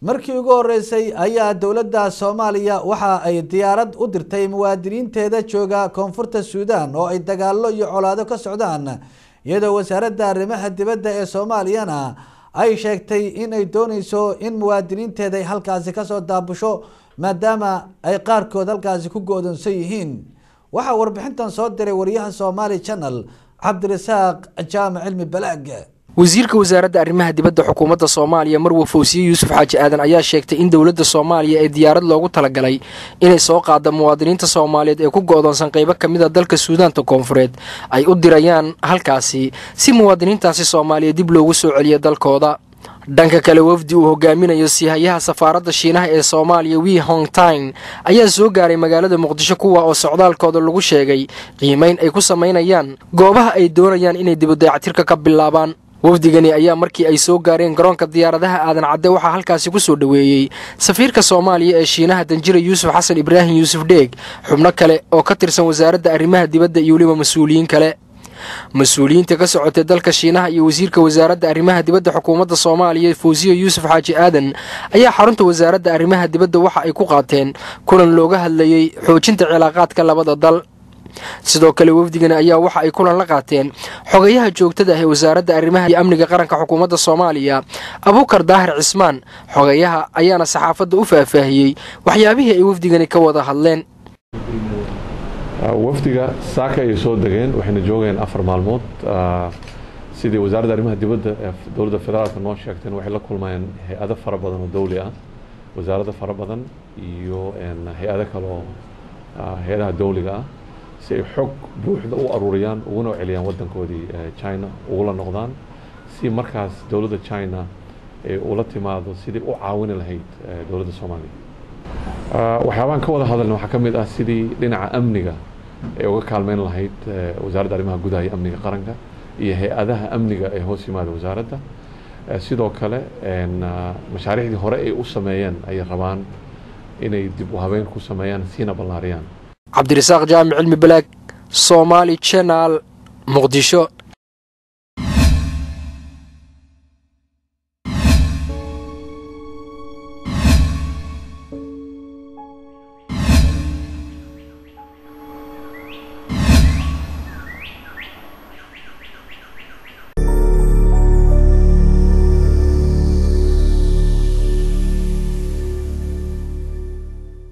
markii ugu horeysay ayaa dowladda soomaaliya waxa ay diyaarad u dirtay muwaadiniinteeda jooga koonfurta suudaan oo ay dagaalo iyo colaado ka socdaan iyadoo wasaaradda arrimaha dibadda ee soomaaliyana ay sheegtay in ay dooneyso in muwaadiniinteeda ay halkaasi kasoo daabusho maadaama ay qaarkood halkaasi ku go-doonsan yihiin waxaa warbixintan soo diray wariyaha somaali channel cabdirasaaq jaamac cilmi balaag wasiirka wasaaradda arrimaha dibadda xukuumadda soomaaliya marwe fawsiye yuusuf xaaji aadan ayaa sheegtay in dowladda soomaaliya ee diyaarad loogu talagalay inay soo qaada muwaadiniinta soomaaliyeed ee ku go-doonsan qaybo ka mid a dalka suudaanta koonfureed ay u dirayaan halkaasi si muwaadiniintaasi soomaaliyeed dib loogu soo celiyo dalkooda dhanka kale wafdi uu hogaaminayo siihayaha safaaradda shiinaha ee soomaaliya wi hongtine ayaa soo gaaray magaalada muqdisho kuwa oo socdaalkooda lagu sheegay qiimeyn ay ku samaynayaan goobaha ay doonayaan inay dibudayactirka ka bilaabaan wafdigani ayaa markii ay soo gaareen garoonka diyaaradaha aadan cadde waxaa halkaasi ku soo dhoweeyey safiirka soomaaliya ee shiinaha danjira yuusuf xasan ibraahim yuusuf dheeg xubno kale oo ka tirsan wasaaradda arrimaha dibadda iyo weliba mas-uuliyiin kale mas-uuliyiinta ka socotay dalka shiinaha iyo wasiirka wasaaradda arrimaha dibadda xukuumadda soomaaliya fawsiye yuusuf xaaji aadan ayaa xarunta wasaaradda arrimaha dibadda waxa ay ku qaateen kulan looga hadlayey xoojinta cilaaqaadka labada dal sidoo kale wafdigani ayaa waxa ay kulan la qaateen xogayaha joogtada ah ee wasaaradda arrimaha iyo amniga qaranka xukuumadda soomaaliya abuukar daahir cismaan xogayaha ayaana saxaafadda u faahfaahiyey waxyaabihii ay wafdigani ka wada hadleen wafdiga saaka ayay soo degeen waxayna joogeen afar maalmood sidii wasaaradda arrimaha dibadda ee dowladda federaalka noo sheegteen waxay la kulmayeen hay-ado fara badan oo dawli ah wasaarado fara badan iyo hay-ado kale oo hay-adaha dawliga ah si ay xog buuxda u aruuriyaan uguna celiyaan wadankoodii china ugula noqdaan si markaas dowladda china ay ula timaado sidii u caawini lahayd dowladda soomaaliya waxyaabaan ka wada hadalna waxaa ka mid ah sidii dhinaca amniga ay uga kaalmeyn lahayd wasaaradda arrimaha gudaha iyo amniga qaranka iyo hay-adaha amniga ee hoos yimaada wasaaradda sidoo kale mashaariicdii hore ay u sameeyeen ayay rabaan inay dib u habeen ku sameeyaan siina ballaariyaan cabdirasaaq jaamic cilmi balaag somaali channel muqdisho